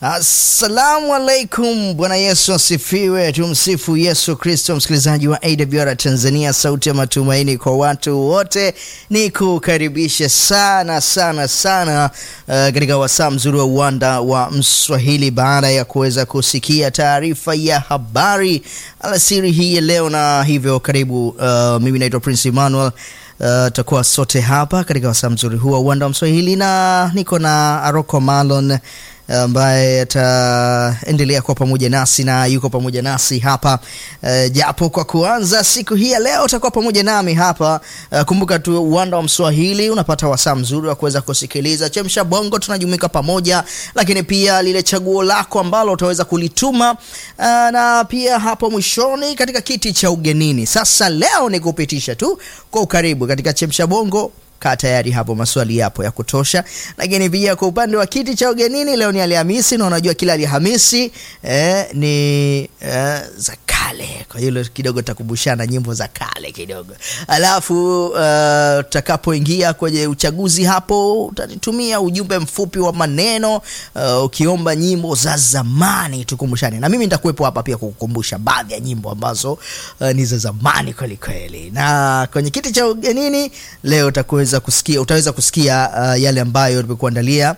Assalamu alaikum, Bwana Yesu asifiwe. Tumsifu Yesu Kristo. Msikilizaji wa AWR Tanzania, sauti ya matumaini kwa watu wote, ni kukaribisha sana sana sana uh, katika wasaa mzuri wa uwanda wa Mswahili, baada ya kuweza kusikia taarifa ya habari alasiri hii ya leo, na hivyo karibu. Uh, mimi naitwa Prince Emmanuel. Tutakuwa uh, sote hapa katika wasaa mzuri huu wa uwanda wa Mswahili, na niko na Aroko Malon ambaye ataendelea kuwa pamoja nasi na yuko pamoja nasi hapa uh, japo kwa kuanza siku hii ya leo utakuwa pamoja nami hapa uh, kumbuka tu uwanda wa Mswahili unapata wasaa mzuri wa kuweza kusikiliza chemsha bongo, tunajumuika pamoja, lakini pia lile chaguo lako ambalo utaweza kulituma uh, na pia hapo mwishoni katika kiti cha ugenini. Sasa leo ni kupitisha tu kwa ukaribu katika chemsha bongo Kaa tayari hapo, maswali yapo ya kutosha. Lakini pia kwa upande wa kiti cha ugenini, leo ni Alhamisi na unajua kila Alhamisi eh, ni eh, za kale. Kwa hiyo kidogo tutakumbushana nyimbo za kale kidogo, alafu tutakapoingia uh, kwenye uchaguzi hapo utanitumia ujumbe mfupi wa maneno uh, ukiomba nyimbo za zamani tukumbushane, na mimi nitakuwepo hapa pia kukukumbusha baadhi ya nyimbo ambazo uh, ni za zamani kweli kweli. Na kwenye kiti cha ugenini leo utakuweza kusikia utaweza kusikia uh, yale ambayo tumekuandalia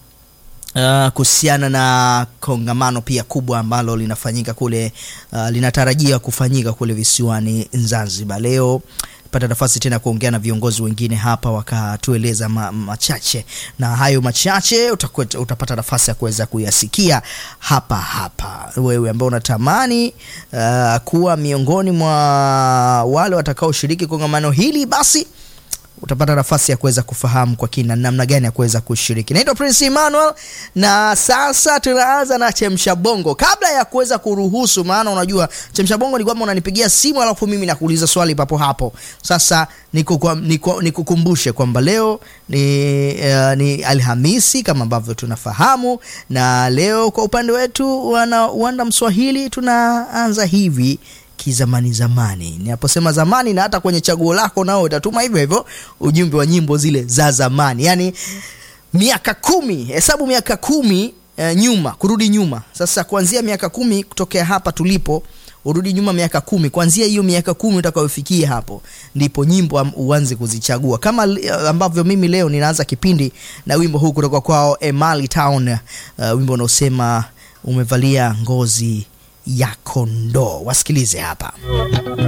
uh, kuhusiana na kongamano pia kubwa ambalo linafanyika kule uh, linatarajia kufanyika kule visiwani Zanzibar. Leo pata nafasi tena kuongea na viongozi wengine hapa wakatueleza ma, machache na hayo machache utakuwa, utapata nafasi ya kuweza kuyasikia hapa hapa. Wewe ambao unatamani uh, kuwa miongoni mwa wale watakaoshiriki kongamano hili basi utapata nafasi ya kuweza kufahamu kwa kina namna gani ya kuweza kushiriki. Naitwa Prince Emmanuel na sasa tunaanza na chemsha bongo. Kabla ya kuweza kuruhusu, maana unajua chemsha bongo ni kwamba unanipigia simu alafu mimi nakuuliza swali papo hapo. Sasa nikukumbushe kwamba leo ni, uh, ni Alhamisi kama ambavyo tunafahamu, na leo kwa upande wetu wana uwanda Mswahili tunaanza hivi kizamani zamani. Ninaposema zamani, na hata kwenye chaguo lako nao utatuma hivyo hivyo ujumbe wa nyimbo zile za zamani, yaani miaka kumi, hesabu miaka kumi eh, nyuma, kurudi nyuma. Sasa kuanzia miaka kumi kutokea hapa tulipo, urudi nyuma miaka kumi. Kuanzia hiyo miaka kumi utakayofikia hapo, ndipo nyimbo uanze kuzichagua, kama ambavyo mimi leo ninaanza kipindi na wimbo huu kutoka kwao Emali Town, uh, wimbo unaosema umevalia ngozi ya kondoo. Wasikilize hapa.